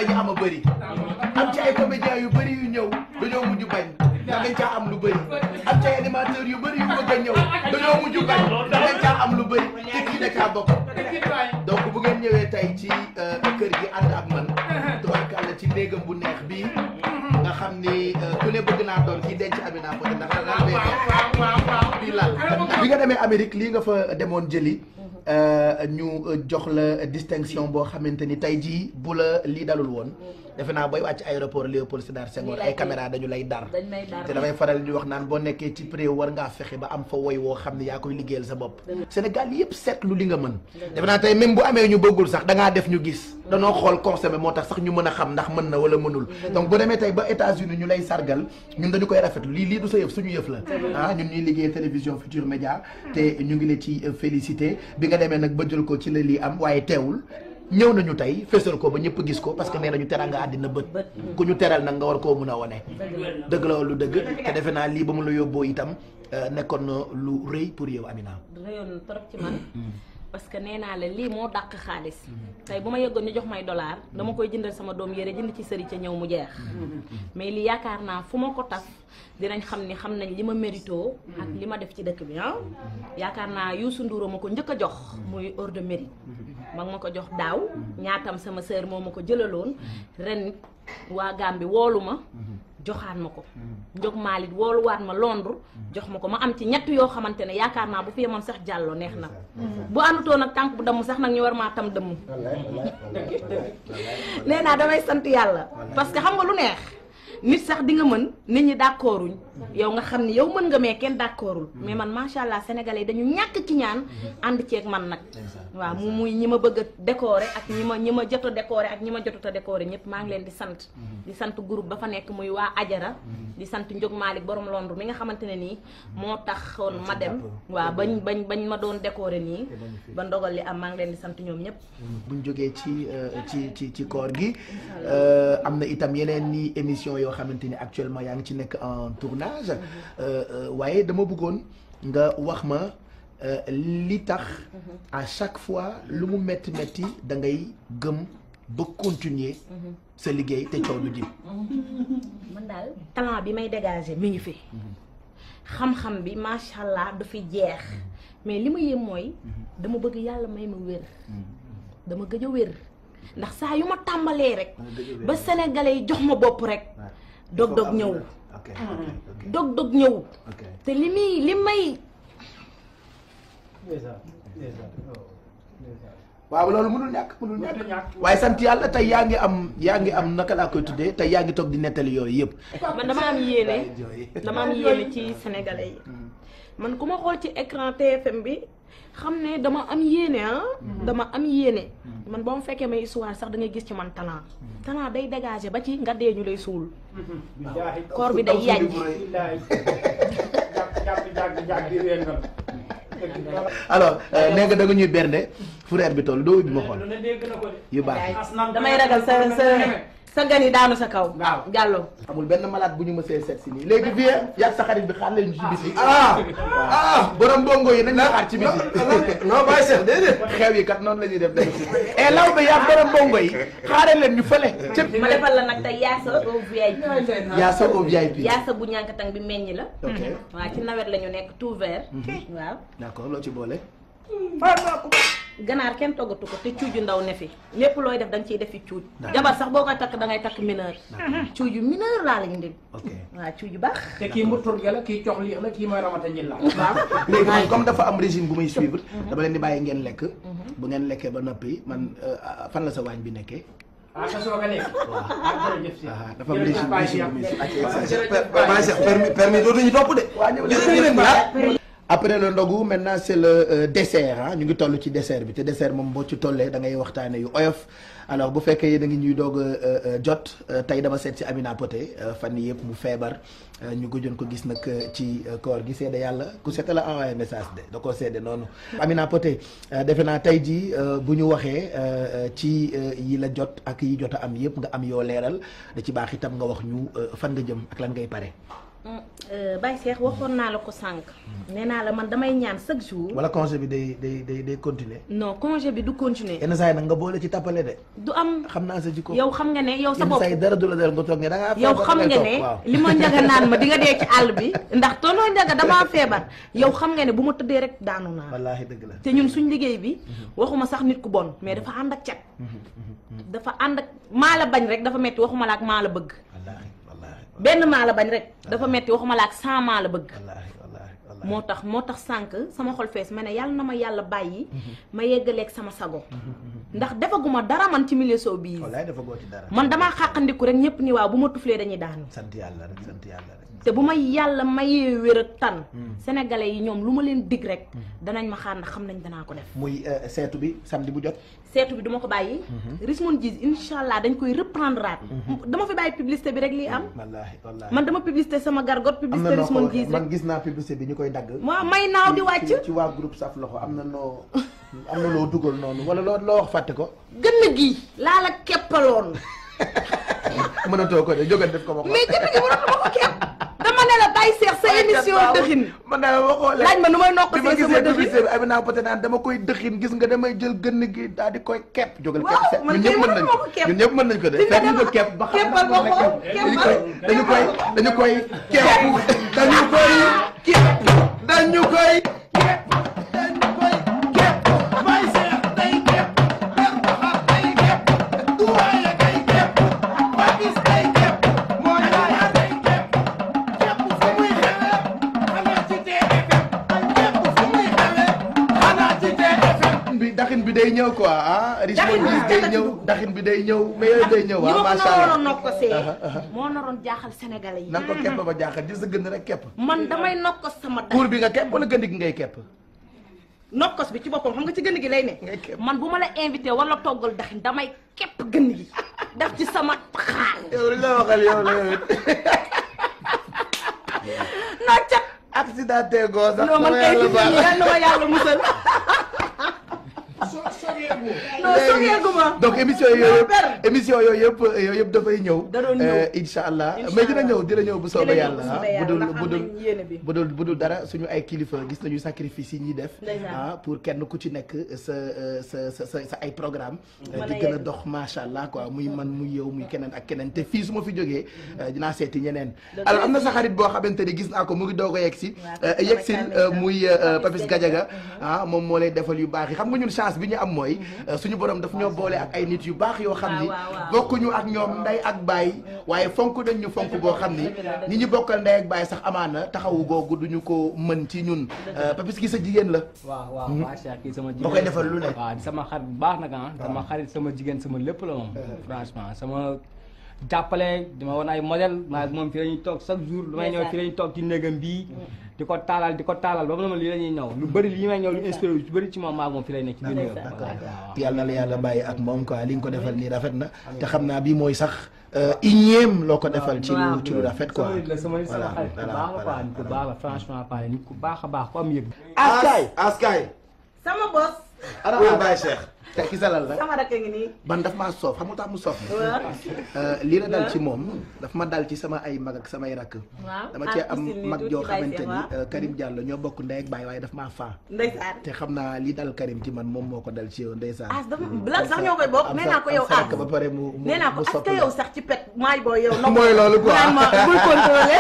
la ñu am a bëri am ci ay comédiens yu bëri yu ñëw dañoo mujj bañ ndax dañ caa am lu bëri am ci ay animateurs yu bëri yu bëgg a ñëw dañoo mujj bañ ndax dañ caa am lu bëri te kii da caa bokk donc bu ngeen ñëwee tey ci euh, kër gi ànd ak man tubarkàlla ci néegam bu neex bii nga xam ni euh, ku ne bëgg naa doon kii denc Amina Poté ndax lal bee neex bii lal bi nga demee Amérique lii nga fa demoon jëli euh, ñu euh, jox la distinction boo xamante ni tey jii bu la lii dalul woon defe naa booy wàcc aéroport Léopold Sédar Senghor ay caméra dañu lay dar dañ may dar te damay faral di wax naan boo nekkee ci pré war ngaa fexe ba am fa woy woo xam ne yaa koy liggéeyal sa bopp Sénégal yëpp seetlu li nga mën defe naa tey même bu amee ñu bëggul sax da ngaa def ñu gis danoo xool consommé moo tax sax ñu mën a xam ndax mën na wala mënul donc bu demee tey ba États-Unis ñu lay sargal ñun dañu koy rafetlu lii lii du sa yëf suñu yëf la ah ñun ñuy liggéey télévision Futur Média te ñu ngi la ci félicité bi nga demee nag ba jël ko ci la lii am waaye teewul ñëw nañu tey fésal ko ba ñëpp gis ko parce que nee nañu teral nga àddina bët ku ñu teral nag nga war koo mun a wone dëgg la lu dëgg te defe naa lii ba mu la yóbboo itam euh, nekkoon na lu rëy pour yow Amina réyoon trop ci man parce que nee naa la lii moo dàq xaalis tey bu ma yëggoon ñu jox may dollar dama koy jëndal sama doom yére jënd ci sëri ca ñëw mu jeex mais lii yaakaar naa fu ma ko taf dinañ xam ni xam nañ li ma mérito ak li ma def ci dëkk bi ah yaakaar naa Youssou Ndour ma ko njëkk a jox muy ordre de mérite ma ma ko jox daaw ñaatam sama sœur moo ma ko jëlaloon ren waa Gambie woolu ma joxaan ma ko njog maalit wooluwaat ma Londres jox ma ko ma am ci ñett yoo xamante ne yaakaar naa bu fi yemoon sax jàlloo neex na bu àndutoon nag tànk bu damm sax nag ñu war maa tam dëmm nee naa damay sant yàlla parce que xam nga lu neex nit sax di nga mën nit ñi d'accorduñ yow nga xam ni yow mën nga mais kenn d'accordul mais man macha allah sénégalais yi dañu ñàkk ci ñaan ànd ceeg man nag waaw mu muy ñi ma bëgg a décorer ak ñi ma ñi ma jot a décorer ak ñi ma jotut a décorer ñëpp maa ngi leen di sant di sant groupe ba fa nekk muy waa Ajara di sant Ndiog Malick borom Londres mi nga xamante ne nii moo taxoon ma dem waaw bañ bañ bañ ma doon décorer nii ba ndogal li am maa ngi leen di sant ñoom ñëpp buñ jógee ci euh, ci ci ci koor gi am na itam yeneen ni émission yoo xamante ni actuellement yaa ngi ci nekk en tournage euh, euh, waaye dama bëggoon nga wax ma euh, li tax à chaque fois lu mu metti metti da ngay gëm ba continuer sa liggéey te coow du jib man daal talent bi may dégager mi ngi fi xam-xam bi macha allah du fi jeex mais li ma yëm mooy dama bëgg yàlla may ma wér dama gëj a wér ndax saa yu ma tàmbalee rek ba sénégalais yi jox ma bopp rek dog-dog ñëw ok dog-dog ñëw ok te li muy li may waaw loolu mënul ñàkk mënul ñàkk waaye sant yàlla tey yaa ngi am yaa ngi am naka laa koy tuddee tey yaa ngi toog di nettali yooyu yëpp man dama am yéene dama am yéene ci sénégalais yi man ku ma xool ci écran TFM bi xam ne dama am yéene ah dama am yéene man boo ma fekkee may histoire sax da ngay gis ci man talent talent day dégager ba ci nga dee ñu lay suul koor bi day yànj alors nee nga da nga ñuy bernde frère bi toll doo ubbi ma xool yu baax damay ragal sa sa sa gan yi daanu sa kaw waaw jàllo amul benn malade bu ñu mësee seet si nii léegi vie yàgg sa xarit bi xaar leen ñu ci biti ah ah borom bongo yi nañ la xaar ci biti non bàyyi seex déedéet xew yi kat noonu la ñuy def day et law ba yàgg borom bongo yi xaare leen ñu fële ca ma defal la nag tey yaasa au VIP yaa sa au VIP yaasa bu ñànkatang bi meññ la ok waaw ci nawet la ñu nekk tout vert waaw d'accord loo ci boole ganaar kenn toggatu ko te cuuju ndaw ne fi lépp looy def da nga ciy defi cuuj jabar sax boo koy takk da ngay takk mineur cuuju mineur laa lañu ndil ok waaw cuuju baax te kii mburtur gi la kii cox lii la kii mooy ramata ñil la waaw léegi man comme dafa am régime bu muy suivre dama leen di bàyyi ngeen lekk bu ngeen lekkee ba noppi man euh, fan la sa waañ bi nekkee ah sa soog a lekk ah jërëjëf si ah dafa am régime régime bu muy suivre bàyyi seex permis permis dootuñu topp de waa ñëw jërëjëf leen après le ndogu maintenant c'est le euh, dessert ah ñu ngi toll ci dessert bi te dessert moom boo ci tollee da ngay waxtaane yu oyof alors bu fekkee yéen a ngi ñuy doog a jot tey dama seet si Amina Poté fan yii yëpp mu feebar ñu gëjoon ko gis nag ci koor gi seede yàlla ku seeta la envoyé message de da koo seede noonu Amina Poté defe naa tey jii bu ñu waxee ci yi la jot ak yi jot a am yëpp nga am yoo leeral da ci baax itam nga wax ñu fan nga jëm ak lan ngay pare Baye Cheikh waxoon naa la ko sànq. nee naa la man damay ñaan chaque jour. wala congé bi day day day day continuer non congé bi du continuer. yenn saa yi nag nga boole ci tappale de du am xam naa sa jikko yow xam nga ne yow sa yenn bopp. saa yi dara du la del nga toog ne da ngaa yow feebar xam ngay nga toog, ne waaw. li ma njaga naan ma di nga dee ci àll bi ndax tonoo njaga damaa feebar yow xam nga ne bu ma tëddee rek daanu naa wallaahi dëgg la te ñun suñ liggéey bi waxuma sax nit ku bon mais dafa ànd ak cet dafa ànd ak maa la bañ rek dafa metti waxuma la ak maa la bëgg wallaahi wallaahi benn maa la bañ rek dafa metti waxuma la ak cent maa la bëgg wallaahi wallaahi wallaahi moo tax moo tax sànq sama xol fees ma ne yàlla na ma yàlla bàyyi ma yeggaleeg sama sago ndax defaguma dara man ci milieu soo bii wallaahi dafa goo ci dara man damaa xàqandiku rek ñëpp ni waaw bu ma tuflee dañuy daanu sant yàlla rek sant yàlla rek te bu ma yàlla mayee wér ak tan sénégalais yi ñoom lu ma leen dig rek danañ ma xaar ndax xam nañ danaa ko def muy euh, seetu bi samedi bu jot seetu bi duma ko bàyyi Rismon Djizz incha allah dañ koy reprendre aat dama fi bàyyi publicité bi rek lii am wallaahi wallaahi man dama publicité sama gargot am na publicité noo ko Rismon waxee Djizz man rek gis naa publicité bi ñu koy dagg waaw may naaw di ci- wàcc ci waa groupe saf loxo am na noo am na loo dugal noonu wala loo loo wax fàtte ko gën gi laa la keppaloon mënatoo ko de jógal def ko ma ko mais gën gi mënatuma ko kepp dama ne la bàyyi seex sa émission dëxin man daal ma xoolee laaj ma nu may nokk bi ma see sama gisee dëxin publicité bi abi naa peut naan dama koy dëxin gis nga damay jël gënn gi daal di koy kepp jógal Waaw, kepp se man ñun kay ñëpp mën nañ mënuma ko ko kepp. ñun ñëpp mën nañ ko de Di nga fekk ñu ko dem- kepp ba xam keppal ndax ma mën ko, na kepp. keppal. dañu koy dañu koy dañu koy kepp dañu koy kepp dañu koy kepp dañu koy kepp may seex day kepp ber baxar day kepp duwaaye day kepp bagis day kepp moo yaaya day kepp kepp fu muy xewee xanaa ci TFM kepp fu muy xewee xanaa ci TFM bi daxin bi day ñëw quoi ah Rismon Daxin bi Djizz day daxin ñëw bi. daxin bi day ñëw mais yooyu day ñëw ñi ah ma ko macha naroon allah nokk see moo naroon jaaxal sénégalais yi na nga ko kepp ba jaaxal gis sa gën rek kepp man damay nokkos sama dax kuur bi nga kepp wala gënd gi ngay kepp nokkos bi ci boppam xam nga ci gën gi lay ne Ngay képp. man bu ma la invité wala toggal daxin damay képp gën gi def ci sama xaal yow li la waxal yow la yow it noo cat accident te goo sax non man sama kay yàlla fi baal. nii yal na ma yàlla musal non sogeeguma donc émission yooyu yëpp ber. émission yooyu yëpp yooyu yëpp dafay ñëw Da doon ñëw. Euh, incha allah Incha mais dina allah. ñëw dina ñëw bu soobee Dina ñëw bu yàlla soobee ah bu dul yàlla, bu ndax dul am nañ yéene bi. bu dul bu dul dara suñu ay kilifa gis nañu sacrifice yi ñuy def Ndeysaan. ah pour kenn ku ci nekk sa euh, sa sa sa sa ay programme euh, Mën di a gën a yegg. dox macha allah quoi muy man muy yow muy keneen ak keneen te fii su ma fi jógee euh, dinaa seeti ñeneen Dëgg alors la. am na sa xarit boo xamante ni gis naa ko mu ngi doog a yegg si Waaw, euh, sama yegg si càmmiñ euh, la. muy euh, Papis Papis Gadiaga. Gadiaga ah moom moo lay defal yu baax yi xam nga ñun chance bi ñu am mooy euh, suñu borom daf ñoo boole ak ay nit yu baax yoo xam ni Waaw, waaw, waaw. bokkuñu ak ñoom ndey ak baay waaye fonk nañ ñu fonk boo xam ni ñi ñu bokkal ndey ak baay sax amaana taxawu googu duñu ko mën ci ñun Euh, Papis gi sa jigéen la waaw waaw waa Cheikh kii sama jigéen koy defal lu ne. waaw di sama xarit bu baax nag ah sama xarit sama jigéen sama lépp la moom franchement sama jàppale dima woon ay modèle maa moom fii la ñuy toog chaque jour lu may ñëw fii la ñuy toog ci néegam bii di ko taalal di ko taalal ba mu ne ma lii la ñuy ñëw lu bëri li may ñëw lu inspiré lu bëri ci moom maa moom fii lay nekk ci biir néegam d'accord waaw waaw yàlla na la yàlla bàyyi ak moom quoi li nga ko defal nii rafet na te xam naa bii mooy sax euh, iñeem loo ko defal ci lu ci lu rafet quoi sama nit la sama sama Voilà, xarit ku voilà, baax la voilà, quoi nit ku baax la franchement parlé nit ku baax a baax ku am yëg askaay askay sama bos ana Oye Baye Cheikh te ki salal la sama rakk ngi nii man daf maa soof xam nga tax mu soof waaw Euh, lii la dal ci moom daf ma dal ci sama ay mag ak samay rakk waaw dama cee am Artiste mag nii joo tuuti Baye xamante Cheikh, ni waaw. euh, Karim Diallo ñoo bokk ndey ak baay waaye daf maa faa ndeysaan te xam naa li dal Karim ci man moom moo ko dal ci yow ndeysaan as dafa blague sax ñoo koy bokk am nee sa- naa ko am yow sa as rakk ba pare mu mu nee naa ko mu est-ce soppi que la. yow sax ci pet maay booy yow nopp mooy loolu quoi naan ma bul contrôler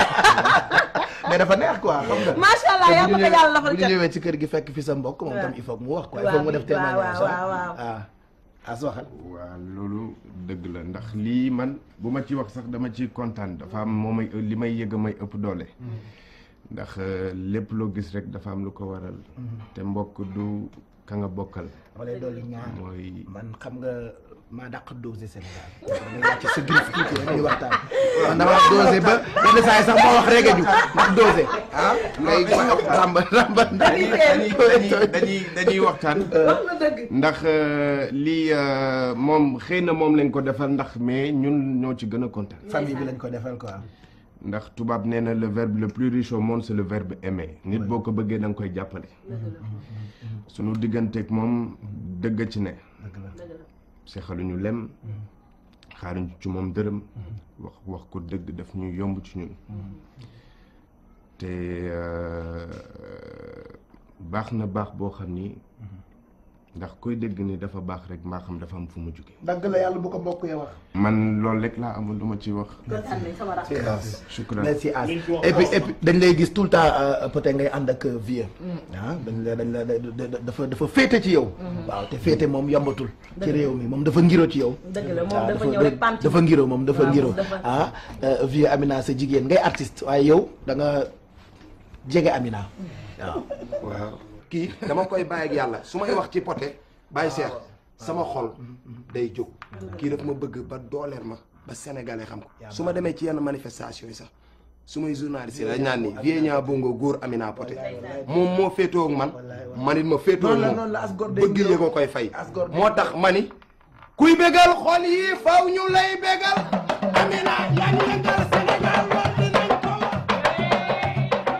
mais dafa neex quoi xam nga macha allah te yàlla bu na ko ñu yàlla ñëwee- bu lafal ñu cat ñëwee ci kër gi fekk fi sa mbokk moom waaw. tam il faut que mu wax quoi il waaw, faut que mu def waaw, témoignage waaw, ah. waaw. ah as waxal waaw loolu dëgg la ndax lii man bu ma ci wax sax dama ci kontaan dafa am moo may li may yëg a may ëpp doole ndax euh, lépp loo gis rek dafa am lu ko waral te mbokk du ka nga bokkal dama lay dolli ñaar mooy man xam nga maa dàq dosé Sénégal damay wàcc sa griffe tuuti rek ñuy waxtaan man dama dosé ba yenn saa yi sax moo wax rek ju ndax dosé ah ngay ramba ramba dañuy dañuy dañuy dañuy waxtaan wax na dëgg ndax euh, lii euh, moom xëy na moom lañ ko defal ndax mais ñun ñoo ci gën a kontaan famille bi lañ ko defal quoi ndax tubaab nee na le verbe le plus riche au monde c'est le verbe aimer nit boo ko bëggee da nga koy jàppale sunu digganteeg moom dëgg ci ne dëgg la seexaluñu lem xaaruñ ci moom dërëm wax wax ko dëgg daf ñuy yomb ci ñun te euh, baax na baax boo xam ni ndax koy dégg ni dafa baax rek maa xam dafa am fu mu jóge dagg la yàlla bu ko mbokk ya wax. man loolu rek laa amul lu ma ci wax kontaan nañ sama rakk. shukran merci As et puis et puis dañ lay gis tout le temps euh, peut-être ngay ànd ak vieux. ah dañ la dañ la da- da- dafa dafa féete ci yow. waaw te féete moom yombatul. ci réew mi moom dafa ngiro ci yow. dëgg la moom waaw dafa ñëw rek pant. dafa ngiro moom dafa waaw, ngiro moom dafa- ah euh, vieux Amina sa jigéen ngay artiste waaye yow da nga jege Amina. waaw waaw kii dama koy bàyyi ak yàlla su may wax ci poté bàyyi seex sama xol day jóg kii daf ma bëgg ba dooleel ma ba sénégalais xam ko su ma demee ci yenn manifestation yi sax su may journaliste yi dañ naan ni Vieux Niang Bongo góor Amina Poté moom moo féetoo ak man man it ma féetoo ak Noonu la, moom noonu la, as gor day bëgg ngiro. yee ko koy fay As gor day moo tax ma ni kuy bégal xol yi faw ñu lay bégal Amina yaa ngi yëngal Sénégal lool dinañ ko wax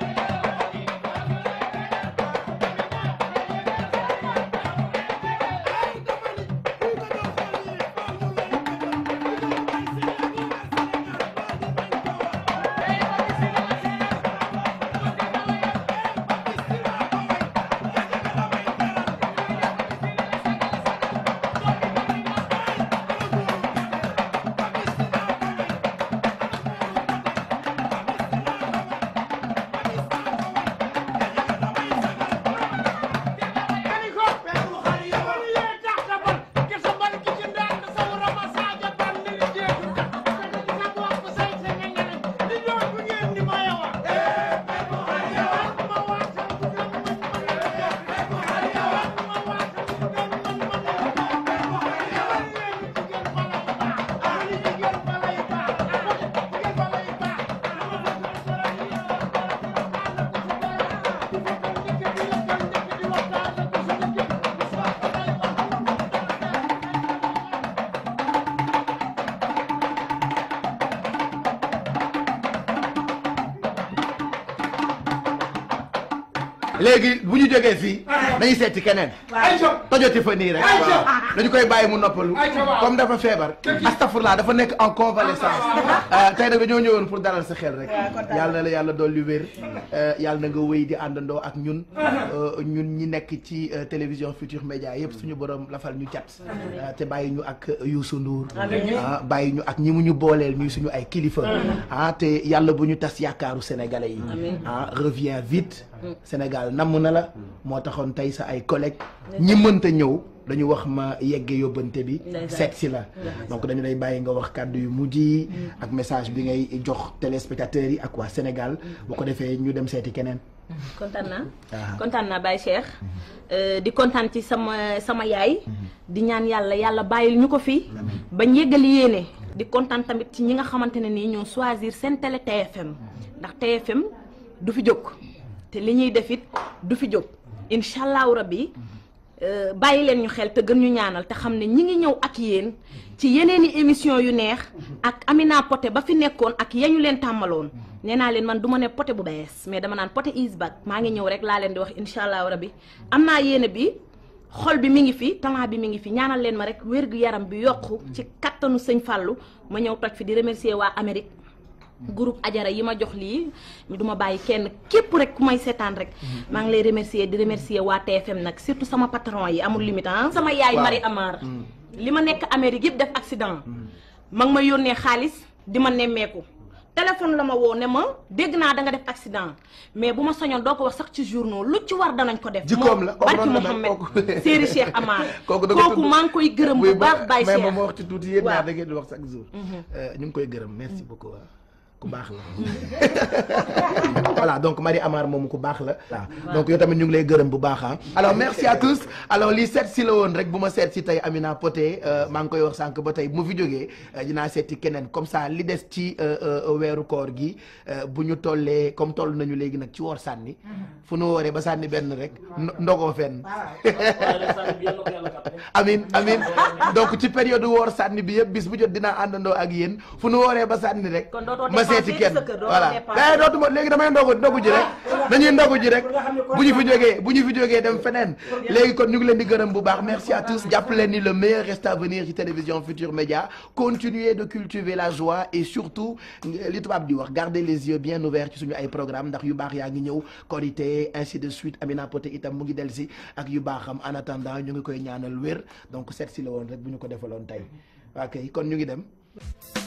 léegi bu ñu jógee fii dañuy seeti keneen tojoti fa nii rek dañu koy bàyyi mu noppalu comme dafa feebar astafurlaa dafa nekk en convalescence tey nag dañoo ñëwoon pour dalal sa xel rek yàlla na la yàlla dolli wér yàlla na nga wéy di àndandoo ak ñun ñun ñi nekk ci euh, télévision Futur Média yëpp suñu borom lafal ñu cat euh, te bàyyi ñu ak Youssou Ndour ah bàyyi ñu ak ñi mu ñu booleel ñuy suñu ay kilifa ah te yàlla bu ñu tas yaakaaru sénégalais yi ah revient vite Sénégal namm na la moo taxoon tey sa ay collègues ñi mënta ñëw dañu wax ma yegge yóbbante bi Ndeysaan. seet si la donc dañu lay bàyyi nga wax kàddu yu mujj yi ak message bi ngay jox téléspectateurs yi ak waa Sénégal bu ko defee ñu dem seeti keneen kontaan naa Ah. kontaan naa Baye Cheikh Euh, di kontaan ci sama sama yaay di ñaan yàlla yàlla bàyyil ñu ko fi bañ yëggali yéene di kontaan tamit ci ñi nga xamante ne nii ñoo choisir seen télé TFM ndax TFM du fi jóg te li ñuy def it du fi jóg incha allahu rabbi euh, bàyyi leen ñu xel te gën ñu ñaanal te xam ne ñi ngi ñëw ak yéen ci yeneeni émission yu neex ak Amina Poté ba fi nekkoon ak yañu leen tàmmaloon nee naa leen man du ma ne Poté bu bees mais dama naan Poté is back maa ngi ñëw rek laa leen di wax incha allahu rabbi am naa yéene bi xol bi mi ngi fi talent bi mi ngi fi ñaanal leen ma rek wér gu yaram bi yokku ci kattanu sëñ Fallou ma ñëw toj fi di remercier waa Amérique groupe Ajara yi ma jox lii du ma bàyyi kenn képp rek ku may seetaan rek maa ngi lay remercier di remercier waa TFM nag surtout sama patron yi amul limite ah sama yaay Waaw. Marie Amar li ma nekk Amérique yëpp def accident ma ngi ma yónnee xaalis di ma nemmeeku téléphone la ma woo ne ma dégg naa da nga def accident mais bu ma soñoon doo ko wax sax ci journaux lu ci war danañ ko def Jikkoom la, kooku barki noonu la mel, Mouhamed kooku. Séeri Cheikh Amar kooku da nga kooku tudd- maa ngi koy gërëm bu Buy baax Baye mais Cheikh moom ma wax ci tuuti yéen ñaar Waaw. da ngeen di wax chaque jour Euh, ñu ngi koy gërëm merci beaucoup waaw ku baax la voilà donc Marie Amar moom ku baax la waaw donc yow tamit ñu ngi lay gërëm bu baax ah alors merci à tous alors lii seet si la woon rek bu ma seet si tey Amina Poté euh, maa ngi koy wax sànq ba tey bu ma fi jógee euh, dinaa seeti keneen comme ça li des ci euh, euh, weeru koor gi euh, bu ñu tollee comme toll nañu léegi nag ci woor sànni fu nu wooree ba sànni benn rek ndo- ndogoo fenn amin amin donc ci période woor sànni bi yëpp bis bu jot dinaa àndandoo ak yéen fu nu wooree ba sànni rek Kon dootoo ma dépassé seeti seeti kenn sa kër doo voilà dépassé. mais dootuma léegi damay ndogu ndogu ji rek dañuy ndogu ji rek bu ñu fi jógee bu ñu fi jógee dem feneen léegi kon ñu ngi leen di gërëm bu baax merci à tous jàpp leen ni le meilleur reste à venir ci télévision Futur Média continuez de cultiver la joie et surtout li tubaab di wax garder les yeux bien ouverts ci suñu ay programme ndax yu baax yaa ngi ñëw Korité ainsi de suite Amina Poté itam mu ngi del si ak yu baaxam en attendant ñu ngi koy ñaanal wér donc seet si la woon rek bu ñu ko defaloon tey ok kon ñu ngi dem